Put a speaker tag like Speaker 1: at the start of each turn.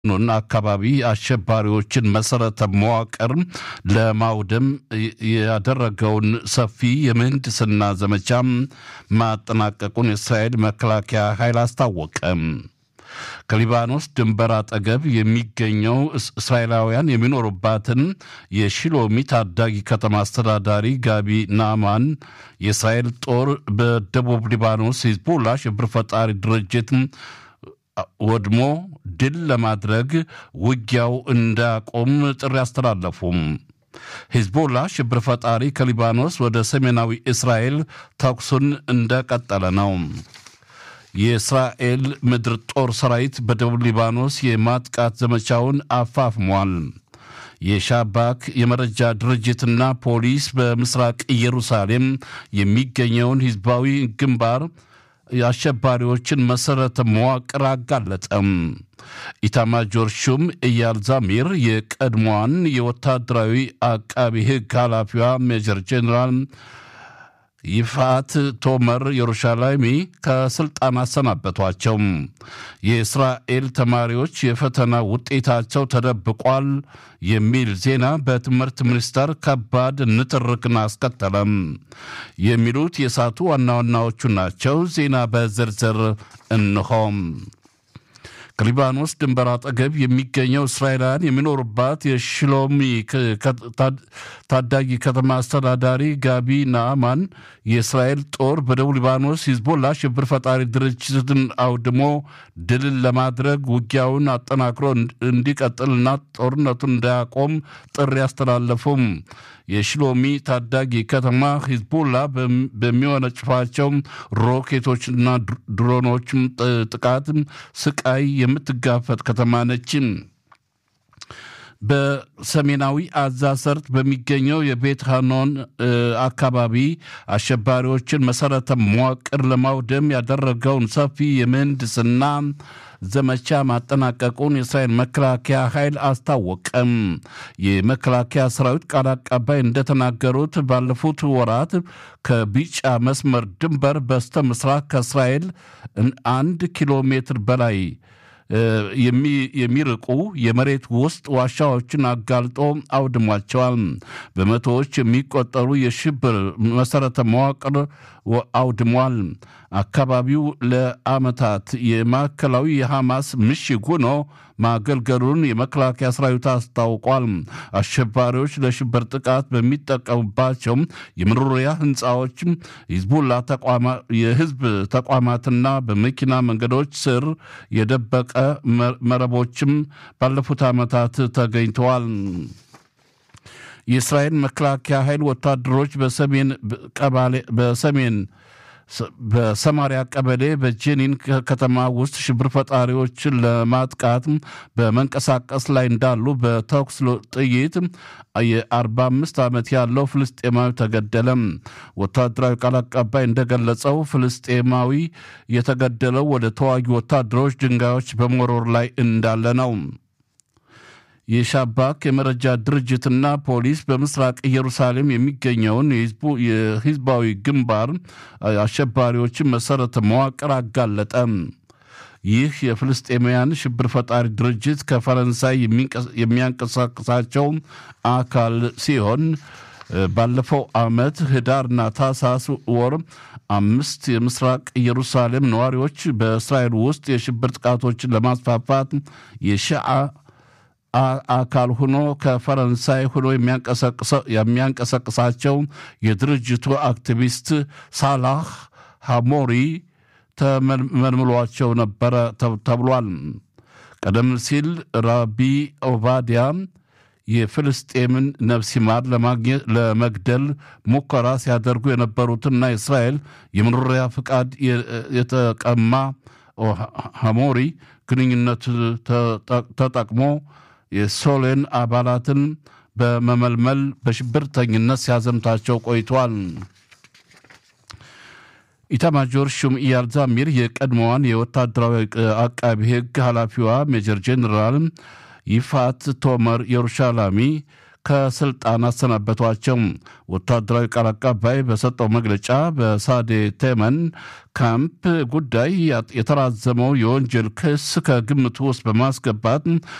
Speaker 1: ኑን አካባቢ አሸባሪዎችን መሰረተ መዋቅር ለማውደም ያደረገውን ሰፊ የምህንድስና ዘመቻ ማጠናቀቁን የእስራኤል መከላከያ ኃይል አስታወቀ። ከሊባኖስ ድንበር አጠገብ የሚገኘው እስራኤላውያን የሚኖሩባትን የሺሎሚ ታዳጊ ከተማ አስተዳዳሪ ጋቢ ናማን የእስራኤል ጦር በደቡብ ሊባኖስ ሂዝቦላ ሽብር ፈጣሪ ድርጅት ወድሞ ድል ለማድረግ ውጊያው እንዳያቆም ጥሪ አስተላለፉም። ሂዝቦላ ሽብር ፈጣሪ ከሊባኖስ ወደ ሰሜናዊ እስራኤል ተኩሱን እንደቀጠለ ነው። የእስራኤል ምድር ጦር ሰራዊት በደቡብ ሊባኖስ የማጥቃት ዘመቻውን አፋፍሟል። የሻባክ የመረጃ ድርጅትና ፖሊስ በምስራቅ ኢየሩሳሌም የሚገኘውን ሂዝባዊ ግንባር የአሸባሪዎችን መሠረተ መዋቅር አጋለጠም። ኢታማጆር ሹም ኢያል ዛሚር የቀድሞዋን የወታደራዊ አቃቢ ሕግ ኃላፊዋ ሜጀር ጄኔራል ይፋት ቶመር የሩሻላይሚ ከስልጣን አሰናበቷቸው። የእስራኤል ተማሪዎች የፈተና ውጤታቸው ተደብቋል የሚል ዜና በትምህርት ሚኒስቴር ከባድ ንትርክን አስከተለም። የሚሉት የሳቱ ዋና ዋናዎቹ ናቸው። ዜና በዝርዝር እንሆም። ከሊባኖስ ድንበር አጠገብ የሚገኘው እስራኤላውያን የሚኖሩባት የሽሎሚ ታዳጊ ከተማ አስተዳዳሪ ጋቢ ናአማን የእስራኤል ጦር በደቡብ ሊባኖስ ሂዝቦላ ሽብር ፈጣሪ ድርጅትን አውድሞ ድልን ለማድረግ ውጊያውን አጠናክሮ እንዲቀጥልና ጦርነቱን እንዳያቆም ጥሪ አስተላለፉም። የሽሎሚ ታዳጊ ከተማ ሂዝቦላ በሚወነጭፋቸው ሮኬቶችና ድሮኖች ጥቃት ስቃይ የምትጋፈጥ ከተማ ነች። በሰሜናዊ አዛ ሰርጥ በሚገኘው የቤት ሃኖን አካባቢ አሸባሪዎችን መሰረተ መዋቅር ለማውደም ያደረገውን ሰፊ የምህንድስና ዘመቻ ማጠናቀቁን የእስራኤል መከላከያ ኃይል አስታወቀም። የመከላከያ ሰራዊት ቃል አቀባይ እንደተናገሩት ባለፉት ወራት ከቢጫ መስመር ድንበር በስተ ምስራቅ ከእስራኤል አንድ ኪሎ ሜትር በላይ የሚርቁ የመሬት ውስጥ ዋሻዎችን አጋልጦ አውድሟቸዋል። በመቶዎች የሚቆጠሩ የሽብር መሰረተ መዋቅር አውድሟል። አካባቢው ለዓመታት የማዕከላዊ የሐማስ ምሽግ ሆኖ ማገልገሉን የመከላከያ ሰራዊት አስታውቋል። አሸባሪዎች ለሽብር ጥቃት በሚጠቀሙባቸው የመኖሪያ ህንፃዎች ሂዝቡላ የህዝብ ተቋማትና በመኪና መንገዶች ስር የደበቀ መረቦችም ባለፉት ዓመታት ተገኝተዋል። የእስራኤል መከላከያ ኃይል ወታደሮች በሰሜን በሰሜን በሰማሪያ ቀበሌ በጄኒን ከተማ ውስጥ ሽብር ፈጣሪዎችን ለማጥቃት በመንቀሳቀስ ላይ እንዳሉ በተኩስ ጥይት የ45 ዓመት ያለው ፍልስጤማዊ ተገደለም። ወታደራዊ ቃል አቀባይ እንደገለጸው ፍልስጤማዊ የተገደለው ወደ ተዋጊ ወታደሮች ድንጋዮች በመወርወር ላይ እንዳለ ነው። የሻባክ የመረጃ ድርጅትና ፖሊስ በምስራቅ ኢየሩሳሌም የሚገኘውን የሂዝባዊ ግንባር አሸባሪዎችን መሰረተ መዋቅር አጋለጠ። ይህ የፍልስጤማውያን ሽብር ፈጣሪ ድርጅት ከፈረንሳይ የሚያንቀሳቅሳቸው አካል ሲሆን ባለፈው ዓመት ህዳርና ታህሳስ ወር አምስት የምስራቅ ኢየሩሳሌም ነዋሪዎች በእስራኤል ውስጥ የሽብር ጥቃቶችን ለማስፋፋት የሺዓ አካል ሆኖ ከፈረንሳይ ሆኖ የሚያንቀሳቅሳቸው የድርጅቱ አክቲቪስት ሳላህ ሐሞሪ ተመልምሏቸው ነበረ ተብሏል። ቀደም ሲል ራቢ ኦባዲያ የፍልስጤምን ነፍስ ይማር ለማግኘት ለመግደል ሙከራ ሲያደርጉ የነበሩትና የእስራኤል የመኖሪያ ፍቃድ የተቀማ ሐሞሪ ግንኙነት ተጠቅሞ የሶሌን አባላትን በመመልመል በሽብርተኝነት ሲያዘምታቸው ቆይቷል። ኢታማጆር ሹም ኢያል ዛሚር የቀድሞዋን የወታደራዊ አቃቢ ሕግ ኃላፊዋ ሜጀር ጄኔራል ይፋት ቶመር የሩሻላሚ ከስልጣን አሰናበቷቸው። ወታደራዊ ቃል አቀባይ በሰጠው መግለጫ በሳዴ ቴመን ካምፕ ጉዳይ የተራዘመው የወንጀል ክስ ከግምቱ ውስጥ በማስገባት